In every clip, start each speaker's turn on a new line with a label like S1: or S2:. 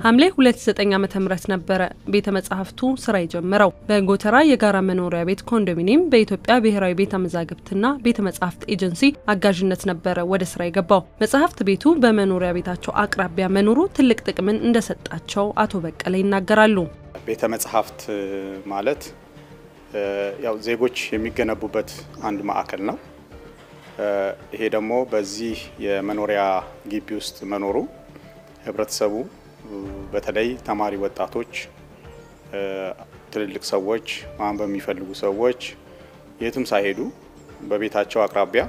S1: ሐምሌ 29 ዓ.ም ነበረ ቤተ መጻሕፍቱ ስራ የጀመረው። በጎተራ የጋራ መኖሪያ ቤት ኮንዶሚኒየም በኢትዮጵያ ብሔራዊ ቤተ መዛግብትና ቤተ መጻሕፍት ኤጀንሲ አጋዥነት ነበረ ወደ ስራ የገባው። መጽሐፍት ቤቱ በመኖሪያ ቤታቸው አቅራቢያ መኖሩ ትልቅ ጥቅምን እንደሰጣቸው አቶ በቀለ ይናገራሉ።
S2: ቤተ መጻሕፍት ማለት ያው ዜጎች የሚገነቡበት አንድ ማዕከል ነው። ይሄ ደግሞ በዚህ የመኖሪያ ግቢ ውስጥ መኖሩ ህብረተሰቡ በተለይ ተማሪ ወጣቶች፣ ትልልቅ ሰዎች፣ ማንበብ የሚፈልጉ ሰዎች የትም ሳይሄዱ በቤታቸው አቅራቢያ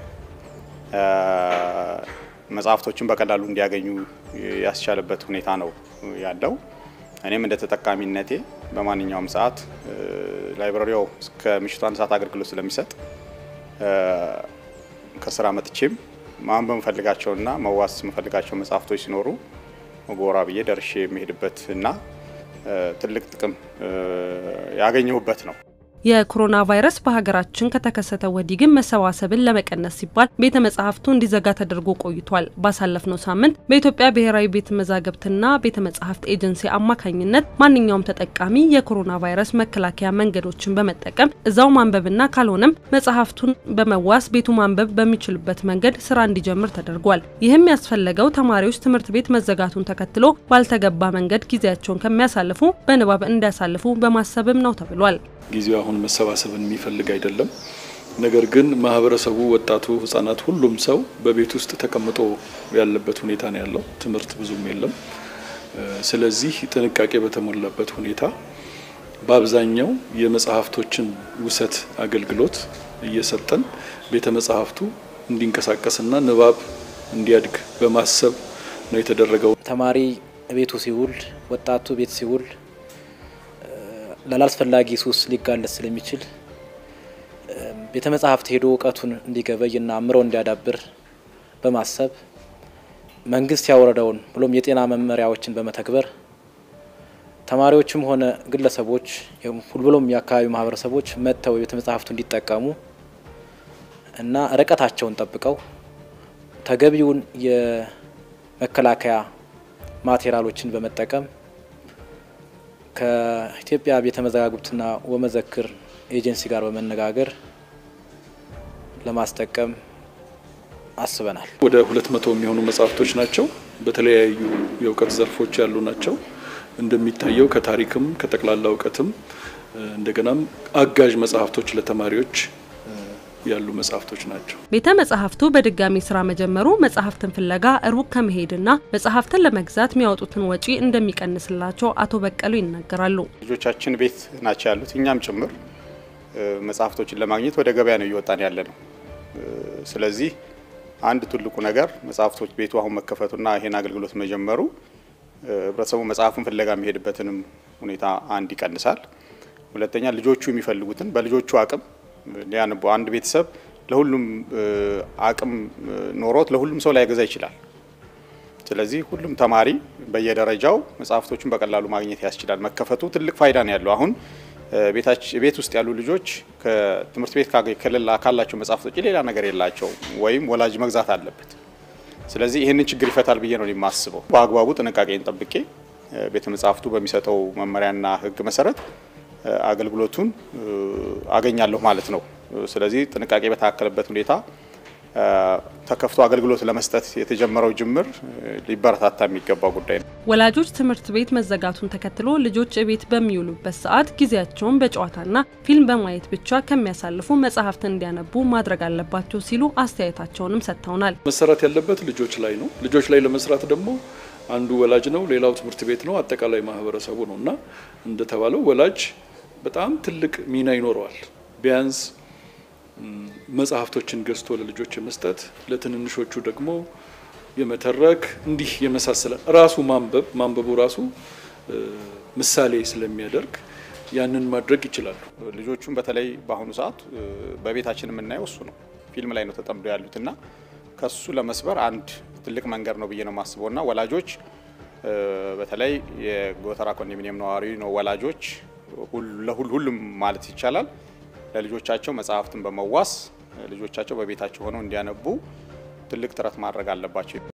S2: መጽሐፍቶችን በቀላሉ እንዲያገኙ ያስቻለበት ሁኔታ ነው ያለው። እኔም እንደ ተጠቃሚነቴ በማንኛውም ሰዓት ላይብራሪው እስከ ምሽቱ አንድ ሰዓት አገልግሎት ስለሚሰጥ ከስራ መጥቼም ማንበብ የምፈልጋቸውና መዋስ የምፈልጋቸው መጽሐፍቶች ሲኖሩ ጎራ ብዬ ደርሼ የሚሄድበት እና ትልቅ ጥቅም ያገኘሁበት ነው።
S1: የኮሮና ቫይረስ በሀገራችን ከተከሰተ ወዲህ ግን መሰባሰብን ለመቀነስ ሲባል ቤተ መጻሕፍቱ እንዲዘጋ ተደርጎ ቆይቷል። ባሳለፍነው ሳምንት በኢትዮጵያ ብሔራዊ ቤተ መዛግብትና ቤተ መጻሕፍት ኤጀንሲ አማካኝነት ማንኛውም ተጠቃሚ የኮሮና ቫይረስ መከላከያ መንገዶችን በመጠቀም እዛው ማንበብና ካልሆነም መጽሐፍቱን በመዋስ ቤቱ ማንበብ በሚችልበት መንገድ ስራ እንዲጀምር ተደርጓል። ይህም ያስፈለገው ተማሪዎች ትምህርት ቤት መዘጋቱን ተከትሎ ባልተገባ መንገድ ጊዜያቸውን ከሚያሳልፉ በንባብ እንዲያሳልፉ በማሰብም ነው ተብሏል።
S3: ጊዜው አሁን መሰባሰብን የሚፈልግ አይደለም። ነገር ግን ማህበረሰቡ፣ ወጣቱ፣ ህጻናት፣ ሁሉም ሰው በቤት ውስጥ ተቀምጦ ያለበት ሁኔታ ነው ያለው። ትምህርት ብዙም የለም። ስለዚህ ጥንቃቄ በተሞላበት ሁኔታ በአብዛኛው የመጽሐፍቶችን ውሰት አገልግሎት እየሰጠን ቤተ መጽሐፍቱ እንዲንቀሳቀስና ንባብ እንዲያድግ በማሰብ ነው የተደረገው።
S4: ተማሪ ቤቱ ሲውል፣ ወጣቱ ቤት ሲውል ላላስፈላጊ ሱስ ሊጋለጥ ስለሚችል ቤተ መጻሕፍት ሄዶ እውቀቱን እንዲገበይና አእምሮ እንዲያዳብር በማሰብ መንግስት ያወረደውን ብሎም የጤና መመሪያዎችን በመተግበር ተማሪዎችም ሆነ ግለሰቦች ብሎም የአካባቢው ማህበረሰቦች መጥተው የቤተ መጻሕፍቱ እንዲጠቀሙ እና ርቀታቸውን ጠብቀው ተገቢውን የመከላከያ ማቴሪያሎችን በመጠቀም ከኢትዮጵያ ቤተ መዛግብትና ወመዘክር ኤጀንሲ ጋር በመነጋገር ለማስጠቀም አስበናል።
S3: ወደ ሁለት መቶ የሚሆኑ መጽሐፍቶች ናቸው። በተለያዩ የእውቀት ዘርፎች ያሉ ናቸው። እንደሚታየው ከታሪክም ከጠቅላላ እውቀትም እንደገናም አጋዥ መጽሐፍቶች ለተማሪዎች ያሉ መጽሐፍቶች ናቸው።
S1: ቤተ መጻሕፍቱ በድጋሚ ስራ መጀመሩ መጽሐፍትን ፍለጋ ሩቅ ከመሄድና መጽሐፍትን ለመግዛት የሚያወጡትን ወጪ እንደሚቀንስላቸው አቶ በቀሉ ይናገራሉ።
S2: ልጆቻችን ቤት ናቸው ያሉት፣ እኛም ጭምር መጽሐፍቶችን ለማግኘት ወደ ገበያ ነው እየወጣን ያለ ነው። ስለዚህ አንድ ትልቁ ነገር መጽሐፍቶች ቤቱ አሁን መከፈቱና ይሄን አገልግሎት መጀመሩ ህብረተሰቡ መጽሐፍን ፍለጋ የሚሄድበትንም ሁኔታ አንድ ይቀንሳል። ሁለተኛ ልጆቹ የሚፈልጉትን በልጆቹ አቅም ሊያነቡ አንድ ቤተሰብ ለሁሉም አቅም ኖሮት ለሁሉም ሰው ላይገዛ ይችላል። ስለዚህ ሁሉም ተማሪ በየደረጃው መጽሐፍቶችን በቀላሉ ማግኘት ያስችላል። መከፈቱ ትልቅ ፋይዳ ነው ያለው። አሁን ቤት ውስጥ ያሉ ልጆች ከትምህርት ቤት ካላቸው መጽሐፍቶች ሌላ ነገር የላቸው ወይም ወላጅ መግዛት አለበት። ስለዚህ ይህንን ችግር ይፈታል ብዬ ነው የማስበው። በአግባቡ ጥንቃቄን ጠብቄ ቤተ መጽሐፍቱ በሚሰጠው መመሪያና ሕግ መሰረት አገልግሎቱን አገኛለሁ ማለት ነው። ስለዚህ ጥንቃቄ በታከለበት ሁኔታ ተከፍቶ አገልግሎት ለመስጠት የተጀመረው ጅምር ሊበረታታ የሚገባ ጉዳይ ነው።
S1: ወላጆች ትምህርት ቤት መዘጋቱን ተከትሎ ልጆች ቤት በሚውሉበት ሰዓት ጊዜያቸውን በጨዋታና ፊልም በማየት ብቻ ከሚያሳልፉ መጽሐፍትን እንዲያነቡ ማድረግ አለባቸው ሲሉ አስተያየታቸውንም ሰጥተውናል።
S3: መሰራት ያለበት ልጆች ላይ ነው። ልጆች ላይ ለመስራት ደግሞ አንዱ ወላጅ ነው፣ ሌላው ትምህርት ቤት ነው፣ አጠቃላይ ማህበረሰቡ ነው እና እንደተባለው ወላጅ በጣም ትልቅ ሚና ይኖረዋል። ቢያንስ መጽሐፍቶችን ገዝቶ ለልጆች የመስጠት ለትንንሾቹ ደግሞ የመተረክ እንዲህ የመሳሰለ ራሱ ማንበብ ማንበቡ ራሱ ምሳሌ ስለሚያደርግ ያንን ማድረግ ይችላሉ።
S2: ልጆቹን በተለይ በአሁኑ ሰዓት በቤታችን የምናየው እሱ ነው። ፊልም ላይ ነው ተጠምዶ ያሉት እና ከሱ ለመስበር አንድ ትልቅ መንገድ ነው ብዬ ነው የማስበው እና ወላጆች በተለይ የጎተራ ኮንዶሚኒየም ነዋሪ ነው ወላጆች ሁሉም ማለት ይቻላል ለልጆቻቸው መጽሐፍትን በመዋስ ልጆቻቸው በቤታቸው ሆነው እንዲያነቡ ትልቅ ጥረት ማድረግ አለባቸው።